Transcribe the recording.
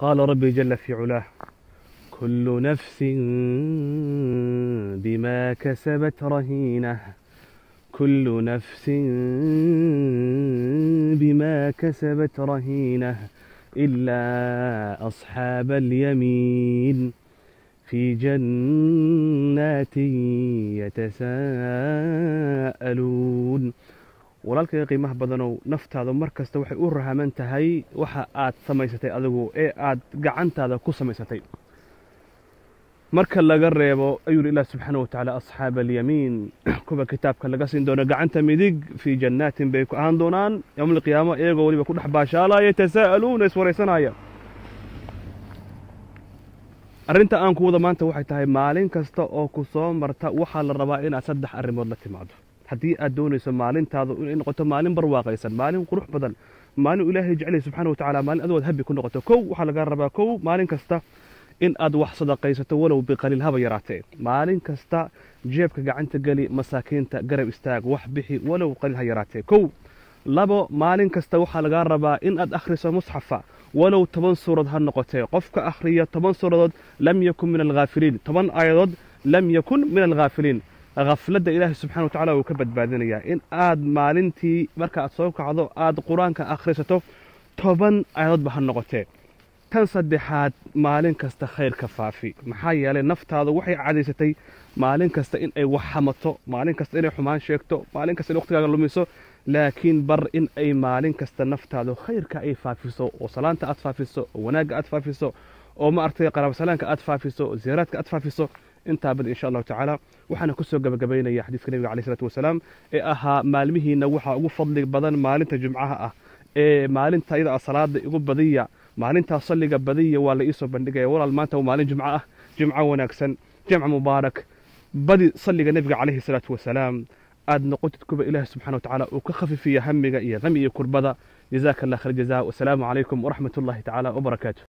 قال ربي جل في علاه كل نفس بما كسبت رهينة كل نفس بما كسبت رهينة إلا أصحاب اليمين في جنات يتساءلون walaalkayga qiimaha badanow naftaada mar kasta waxay u rahaman tahay waxa aad samaysatay adigu ee aad gacantaada ku samaysatay marka laga reebo ayuu ilah subxaana wa tacaala asxaaba alyamiin kuwa kitaabka laga siin doono gacanta midig fii jannaatin bay ku ahaan doonaan yowma alqiyaama iyagoo weliba ku dhex baashaalaya yatasaa'aluuna iswaraysanaya arrinta aan ku wada maanta waxay tahay maalin kasta oo ku soo marta waxaa la rabaa inaad saddex arrimood la timaado haddii aad doonayso maalintaadu inay noqoto maalin barwaaqaysan maalin qurux badan maalin ilaahay jeclay subxaana wa tacaala maalin adood habi ku noqoto kow waxaa laga rabaa kow maalin kasta in aad wax sadaqaysato walow biqaliil haba yaraatee maalin kasta jeebka gacanta geli masaakiinta garab istaag wax bixi walow qaliil ha yaraatee kow labo maalin kasta waxaa lagaa rabaa in aad akhriso musxafa walow toban suurad ha noqotee qofka akhriya toban suuradood lam yakun min alghaafiliin toban aayadood lam yakun min alghaafiliin khafladda ilaahay subxana wa tacala wuu ka badbaadinayaa in aad maalintii marka aad soo kacdo aad qur-aanka akhrisato toban aayadoodba ha noqotee tan saddexaad maalin kasta khayrka faafi maxaa yeelay naftaadu waxay cadaysatay maalin kasta in ay wax hamato maalin kasta inay xumaan sheegto maalin kasta in waqtigaaga lumiso laakiin bar in ay maalin kasta naftaadu khayrka ay faafiso oo salaanta aad faafiso oo wanaagga aad faafiso oo ma artay qaraabasalaanka aad faafiso oo ziyaaraadka aad faafiso intaa bad insha allahu tacaala waxaana kusoo gabagabaynaya xadiiska nebiga caleyh isalaatu wasalaam ee ahaa maalmihiina waxaa ugu fadli badan maalinta jumcaha ah ee maalinta iyada salaada igu badiya maalintaa salliga badiya waa la iisoo bandhigaya walaal maanta waa maalin jumco ah jumco wanaagsan jamc mubaarak badi salliga nebiga caleyhi salaatu wasalaam aad noqotid kuba ilaahi subxana wa tacaala uu ka khafiifiya hamiga iyo hami iyo kurbada jazaaka allah khayr jazaa wasalaamu calaykum waraxmat ullahi tacaala wabarakaatu